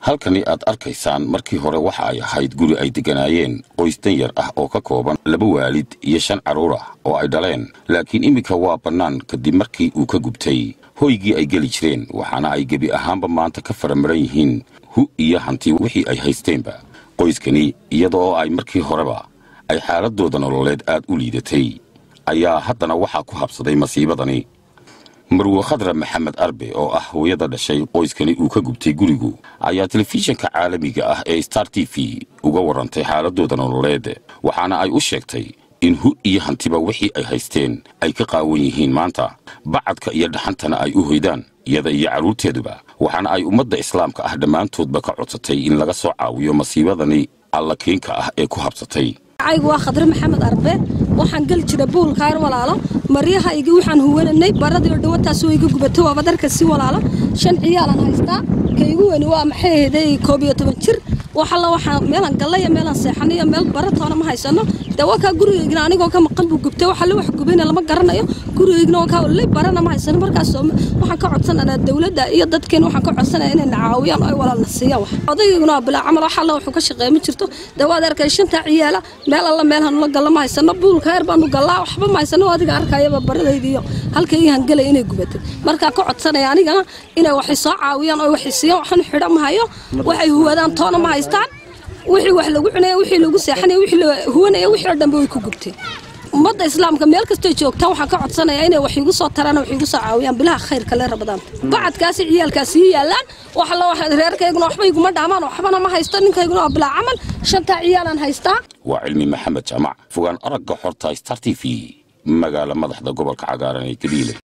halkani aad arkaysaan markii hore waxa ay ahayd guri ay degganaayeen qoys danyar ah oo ka kooban laba waalid iyo shan carruur ah oo ay dhaleen laakiin iminka waa bannaan kadib markii uu ka gubtay hoygii ay geli jireen waxaana ay gebi ahaanba maanta ka faramaran yihiin hu iyo hanti wixii ay haysteenba qoyskani iyada oo ay markii horeba ay xaaladdooda nololeed aad u liidatay ayaa haddana waxaa ku habsaday masiibadani marwe khadra maxamed arbe oo ah hooyada dhashay qoyskani uu ka gubtay gurigu ayaa telefishinka caalamiga ah ee star t v uga warrantay xaaladooda nololeed waxaana ay u sheegtay in hu iyo hantiba wixii ay haysteen ay ka qaawan yihiin maanta bacadka iyo dhaxantana ay u hoydaan iyada iyo carruurteeduba waxaana ay ummadda islaamka ah dhammaantoodba ka codsatay in laga soo caawiyo masiibadani allakeenka ah ee ku habsatay aygu waa khadre maxamed arbe waxaan geli jira buulkaar walaalo maryahaygi waxaan huwananay baradii dhawataas iga gubatay waaba darka si walaalo shan ciyaalan haystaa kaygu weyni waa maxay ahayday koob iyo toban jir waxalla waxaan meelan gallaya meelan seexanayo meel baratoona ma haysano dee waa kaa gurigaygna anigoo ka maqan buu gubtay waxalle wax gubayna lama garanayo gurigaygna waa kaa lay barana ma haysano markaas waxaan ka codsananaa dawladda iyo dadkeena waxaan ka codsanaya inay na caawiyaan oo ay walaalna siiyaan wax odayguna waa bilaa camal waxalla wuxuu ka shaqeeya ma jirto dee waad arkay shantaa ciyaala meel alla meel hanula galla ma haysano buulka heer baanu gallaa waxba ma haysano adiga arkayaba baradayda iyo halkaygii hangelaya inay gubatay markaa ka codsanaya anigana inay waxay soo caawiyaan oo waxay siiyaan waxaan xidho ma hayo waxay huwadaan toona ma haystaan wixii wax lagu cunaya wixii lagu seexanaya wixii la huwanaya wixii oo dhanba way ku gubteen ummadda islaamka meel kastoo joogtaan waxaan ka codsanayaa inay wax igu soo taraan wax igu soo caawiyaan bilaha khayrka le rabadaanta bacadkaasi ciyaalkaasi ii yaalaan wax la wax reerkayguna waxba iguma dhaamaan waxbana ma haysto ninkayguna waa bilaa camal shantaa ciyaalaan haystaa waa cilmi maxamed jaamac fogaan aragga xorta star t v magaala madaxda gobolka cagaaran ee gabiile